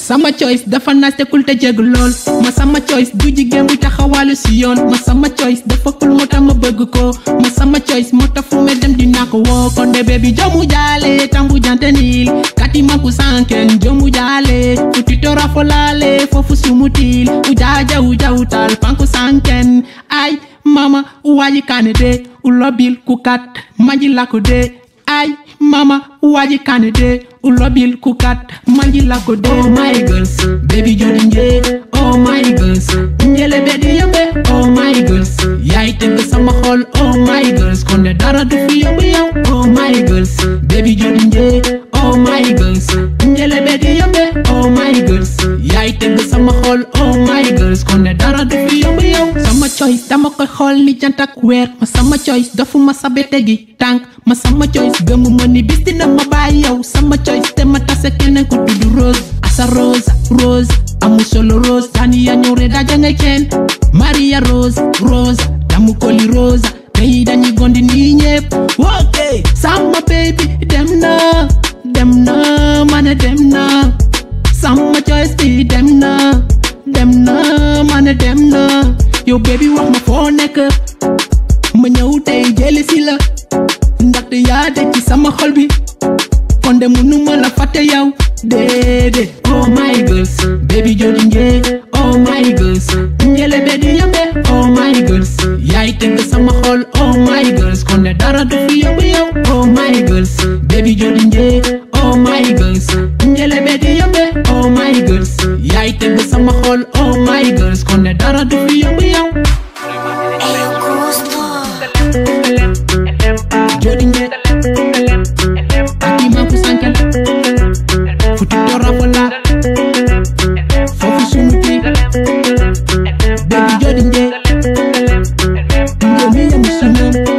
sama choice dafa naas te kul te jégg lool ma sama choice du jigéen bu taxawaalu si yoon ma sama choice dafa kul moo tax ma bëgg ko ma sama choice moo tax fu me dem dinaa ko woo kon de baby jomu jaale tambu jante niil kati maku sanken jomu jaale futito rafolale foofu sumutil ujaja uja utal panku sanken ay mama uwaji kane de ulobil kukat maji lako de ay mama waji kane de ulobil kukat manji lako de oh my girls baby jodi nje oh my girls njele bedi yambe oh my girls yaay tëgg sama xol oh my girls kon de dara du fi yomb yow oh my girls baby jodi nje oh my girls njele bedi yambe oh my girls yaay tëgg sama xol oh my girls kon de dara du fi yomb yow sama choice dama koy xool ni jant ak weer ma sama choice dafu ma sabe tegi tànk ma sama choice gëmu ma ni bis dina ma bàyyi yow sama choice te ma tase keneen ku tudd rose asa rose rose amu solo rose tani ya ñëw re daja ngay kenn maria rose rose damu koli rosa tey dañuy gondi nii ñëpp ok sama baby dem na dem na mane dem na sama choice bi dem na dem na mane dem na yow baby wax ma foo nekk ma ñëw tey jëli si la ndaxte yaa de ci sama xol bi kon de munu ma la fàtte yow déedéet oh my girls baby jodi nje oh my girls njele be di yambe oh my girls yaay tëgg sama xol oh my girls kon de dara du fi yomb yow oh my girls baby jodi nje oh my girls njele be di yambe oh my girls yaay tëgg sama xol oh my girls kon de dara du fi yomb yow El gusto. jodi nje akima ku sankel futi tora fola fofu sunu ti baby jodi nje nje mi yamu sunum